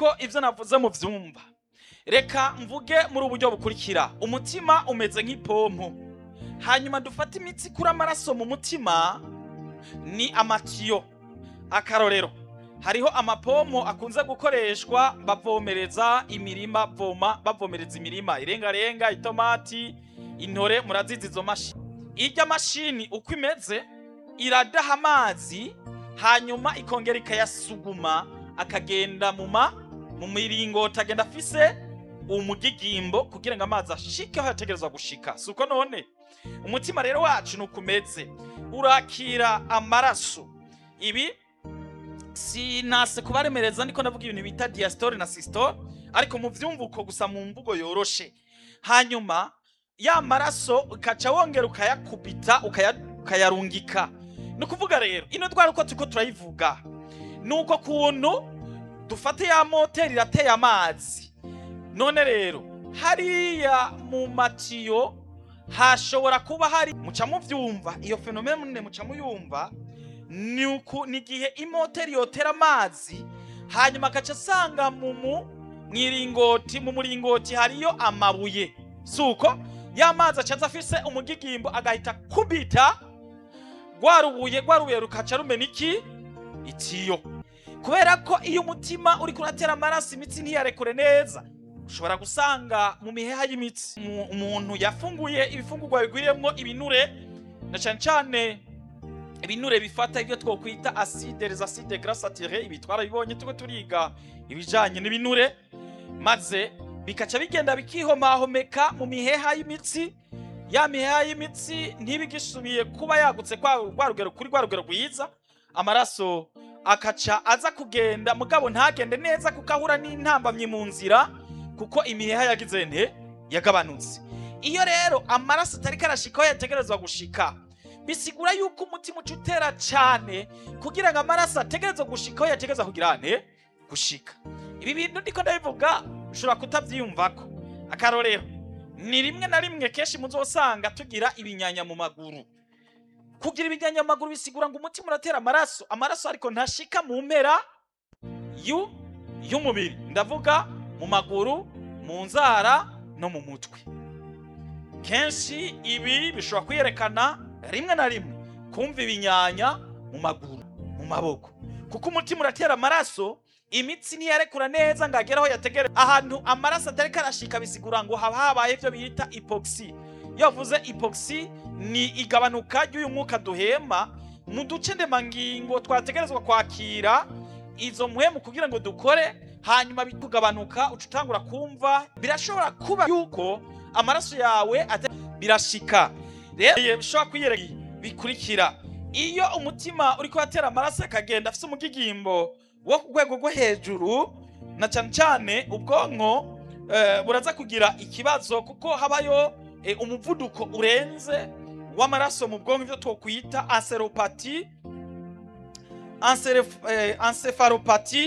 yuko ivyo navuze mu vyumva reka mvuge muri uburyo bukurikira umutima umeze nk'ipompo hanyuma dufate imitsi kuri amaraso mu mutima ni amatiyo akarorero hariho amapompo akunze gukoreshwa bavomereza imirima voma bavomereza imirima irengarenga itomati intore murazizi izo mashini irya mashini uko imeze iradaha amazi hanyuma ikongera ikayasuguma akagenda mu ma mu miringoti agenda afise umugigimbo kugira ngo amazi ashike aho yategerezwa gushika si uko none umutima rero wacu ni ukumeze urakira amaraso ibi sinase kubaremereza niko ndavuga ibintu bita diastole na systole ariko mu vyumvuko gusa mu mvugo yoroshe hanyuma ya maraso ukaca wongera ukayakubita ukaya- ukayarungika ni ukuvuga rero ino twari uko turiko turayivuga ni uko kuntu dufate ya moteri irateye amazi none rero hariya mu matiyo hashobora kuba hari muca muvyumva iyo fenomene muca muyumva ni uku ni igihe imoteri yotera amazi hanyuma agaca asanga mu mu mwiringoti mu muringoti hariyo amabuye suko ya mazi acaza afise umugigimbo agahita kubita rwa rubuye rwa rubuye rukaca rumena iki itiyo kubera ko iyo umutima uri kuratera amaraso imitsi ntiyarekure neza ushobora gusanga mu miheha y'imitsi Umu- umuntu yafunguye ibifungurwa bigwiriyemwo ibinure na cane cane ibinure bifata ibyo twokwita acide les acides gras saturés ibi twarabibonye tuko turiga ibijanye n'ibinure maze bikaca bigenda bikihomahomeka mu miheha y'imitsi ya miheha y'imitsi ntibigisubiye kuba yagutse kwa rwa rugero kuri rwa rugero rwiza amaraso akaca aza kugenda mugabo ntagende neza kuko ahura n'intambamyi mu nzira kuko imiheha yagize nte yagabanutse iyo rero amaraso atari karashika aho yategerezwa gushika bisigura yuko umutima uca utera cane kugira ngo amaraso ategerezwa gushika aho yategerezwa kugira nte gushika ibi bintu ndiko ndabivuga ushobora kutavyiyumvako akarorero ni rimwe na rimwe kenshi muzosanga tugira ibinyanya mu maguru kugira ibinyanya mu maguru bisigura ngo umutima uratera amaraso amaraso ariko ntashika mu mpera yu y'umubiri ndavuga mu maguru mu nzara no mu mutwe kenshi ibi bishobora kwiyerekana rimwe na rimwe kumva ibinyanya mu maguru mu maboko kuko umutima uratera amaraso imitsi ntiyarekura neza ngo agere aho yategere ahantu amaraso atari karashika bisigura ngo haba habaye ibyo bita ipoxi iyo bavuze ipoxi ni igabanuka ry'uyu mwuka duhema mu duce ndemangingo twategerezwa kwakira izo mpwemu kugira ngo dukore hanyuma bitugabanuka uca utangura kumva birashobora kuba yuko amaraso yawe ate- birashika rero bishobora kwiyereka bikurikira iyo umutima uri kubatera amaraso akagenda afite umugigimbo wo ku rwego rwo hejuru na cyane cyane ubwonko eh, buraza kugira ikibazo kuko habayo eh, umuvuduko urenze w'amaraso mu bwonko ibyo twokwita anseropati encephalopati